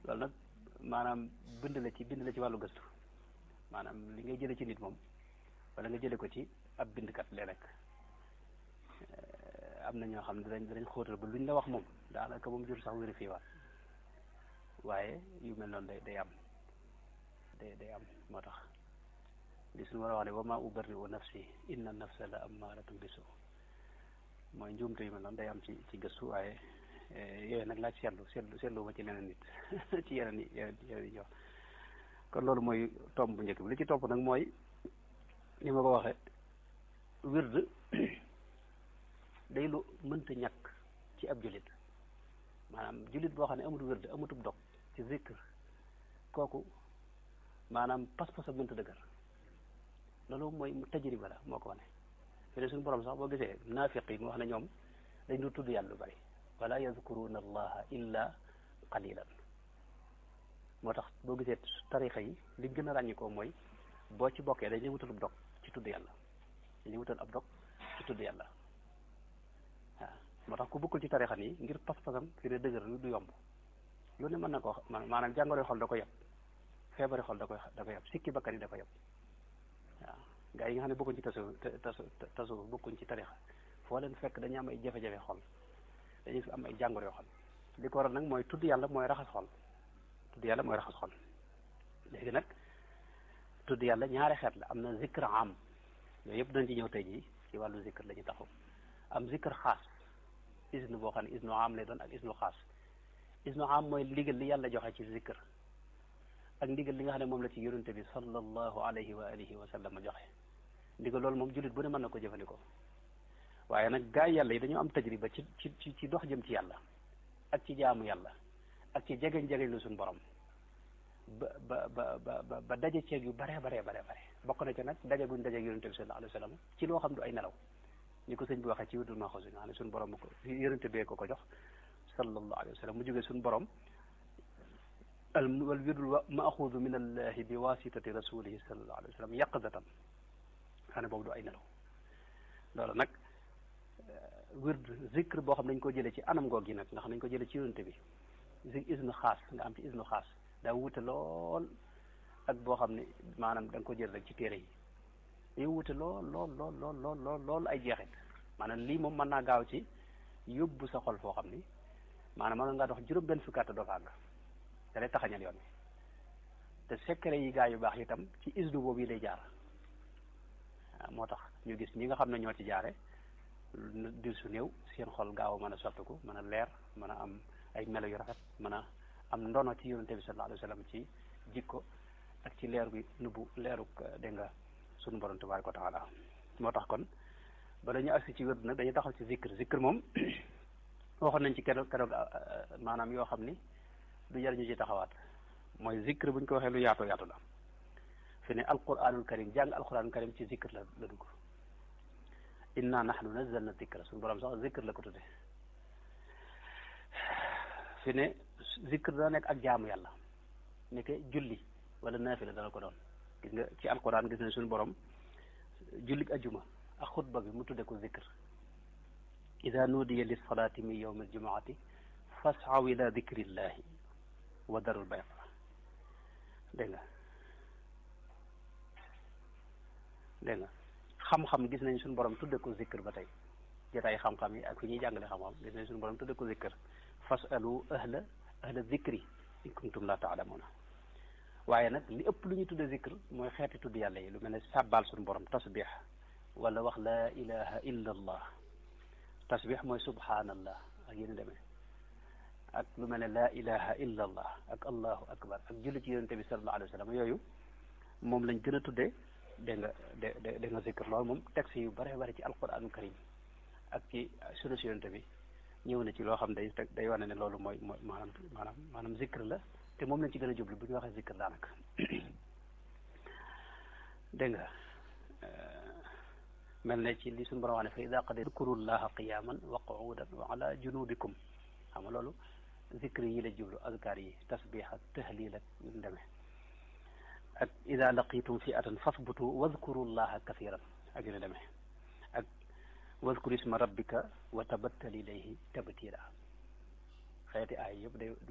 loolu nag maanaam bind la ci bind la ci wàllu gëstu maanaam li ngay jële ci nit moom wala nga jële ko ci ab bindkat lee rek am na ñoo xam ne danañ danañ xóotal ba luñ la wax moom daanaka moom jur sax vérifié waat waaye yu mel noonu day day am day day am moo tax li suñu war a wax ne wa ma ubarri'u nafsi inna nafsa la ammaratun bisu mooy njuumte yu mel noonu day am ci ci gëstu waaye yooyu nag laaj seetlu seetlu seetlu ma ci leneen nit ci yeneen yi yeneen yeneen yi ñëw kon loolu mooy tomb bu njëkk bi li ci topp nag mooy ni ma ko waxee wird day lu mënta ñàkk ci ab jullit maanaam jullit boo xam ne amul wird amutub dog ci zikr kooku maanaam pas-pasam mënta dëgër loolu mooy mu tajriba la moo ko wane fi ne suñu borom sax boo gisee naafiq yi mu wax ne ñoom dañ du tudd yàlla lu bari wala yadkuruna allaha illa qalilan moo tax boo gisee tarixa yi li gën a ràññi ko mooy boo ci bokkee dañuy wutal ab dog ci tudd yàlla dañuy wutal ab dog ci tudd yàlla waaw moo tax ku bokkul ci tarixa nii ngir pas-pasam fi ne dëgër du yomb lu ne mën na koo maanaam jàngoro xol da ko yab feebari xol da koy da ko yab sikki bakkan yi da ko yab waaw gaa yi nga xam ne bokkuñ ci tasu tasu tasu bokkuñ ci tarixa foo leen fekk dañu am ay jafe-jafe xol dañuy am ay jàngoro yoo xol li ko waral nag mooy tudd yàlla mooy raxas xol tudd yàlla mooy raxas xol léegi nag tudd yàlla ñaari xeet la am na zikr am yooyu yëpp dañ ci ñëw tey jii ci wàllu zikr la ñu taxaw am zikr xaas isnu boo xam ne isnu am lay doon ak isnu xaas isnu am mooy ndigal li yàlla joxe ci zikr ak ndigal li nga xam ne moom la ci yonente bi sallallahu alayhi wa alihi wa sallam joxe ndigal loolu moom jullit bu ne mën na ko jëfandikoo waaye nag gaa yi yàlla yi dañoo am tajriba ci ci ci dox jëm ci yàlla ak ci jaamu yàlla ak ci jegeñ jegeñ lu suñu borom ba ba ba ba ba daje ceeg yu bare bare bare bare bokk na ci nag daje guñ daje ak yonente bi sallallahu alayhi wa sallam ci loo xam du ay nelaw ni ko sëñ bi waxee ci wutul ma xosi nga xam ne suñu borom ko yonente bee ko ko jox sallallahu alayhi wa sallam mu jógee suñu borom al wal wirdul maaxuudu min allahi bi wasitati rasulihi sallallahu alayhi wa sallam yaqdatan xam ne boobu du ay nelaw loolu nag wird zikr boo xam ne dañ ko jëlee ci anam goog gi nag nga xam ne dañ ko jëlee ci yonente bi zi isnu xaas nga am ci isnu xaas daa wute lool ak boo xam ne maanaam da nga ko jël rek ci téere yi dañoo wute lool lool lool lool lool lool lool ay jeexit maanaam lii moom mën naa gaaw ci yóbbu sa xol foo xam ni maanaam mën ngaa dox juróom benn fukki at doo fa àgg da lay taxañal yoon wi te secret yi gaa yu baax itam ci isnu boobu yi lay jaar waaw moo tax ñu gis ñi nga xam ne ñoo ci jaare dir su néew seen xol gaaw a mën a soppiku mën a leer mën a am ay melo yu rafet mën a am ndono ci yonente bi sallallahu alayhi wa sallam ci jikko ak ci leer gi nubbu leeruk dégg nga sunu borom tabaraka wa taala moo tax kon bala ñu agsi ci wérd nag dañuy taxaw ci zikr zikr moom waxoon nañ ci keroog keroog maanaam yoo xam ni du jar ñu ci taxawaat mooy zikr bu ñu ko waxee lu yaatoo yaatu la fi ne alquranul karim jàng alquranul karim ci zikr la la dugg inna nahnu nazzalna zikra suñu borom sax zikr la ko tudde fi ne zikr dana nekk ak jaamu yàlla ne ke julli wala naafila dana ko doon gis nga ci alquran gis ne suñu borom jullik ajuma ak xutba bi mu tudde ko zikr ida nuudiya lis salaati min yawmi aljumaati fasaw ila dikrillahi wa darul bay'a dégg nga dégg nga xam-xam gis nañ suñu borom tudde ko zikr ba tey jotaay xam-xam yi ak fi ñuy jàngale xam-xam gis nañ suñu borom tudde ko zikr fasalu ahla ahla zikri in kuntum la taalamuuna waaye nag li ëpp lu ñuy tudde zikr mooy xeeti tudd yàlla yi lu mel ne sàbbaal suñu borom tasbix wala wax laa ilaha illa allah tasbix mooy subhanallah ak yéen demee ak lu mel ne laa ilaha illa allah ak allahu akbar ak julli ci yonente bi sallallahu alayhi wa sallam yooyu moom lañ gën a tuddee dégg nga de de nga zikr loolu moom texte yu bare bare ci alquran karim ak ci sunna si yonente bi ñëw na ci loo xam day teg day wane ne loolu mooy mooy maanaam maanaam maanaam zikr la te moom lañ ci gën a jublu bu ñu waxee zikr daanaka dégg nga mel ne ci li suñu borom wax ne fa ida qadi dkurullaha qiyaman wa qu'udan wa ala junubikum xam nga loolu zikr yi la jublu azkar yi tasbih ak tahlil ak yu demee ak ida laqitum fi'atan fasbutu wadkurullaha kathiran ak yu demee ak wadkur isma rabbika wa tabattal ilayhi tabtila xeeti ay yëpp day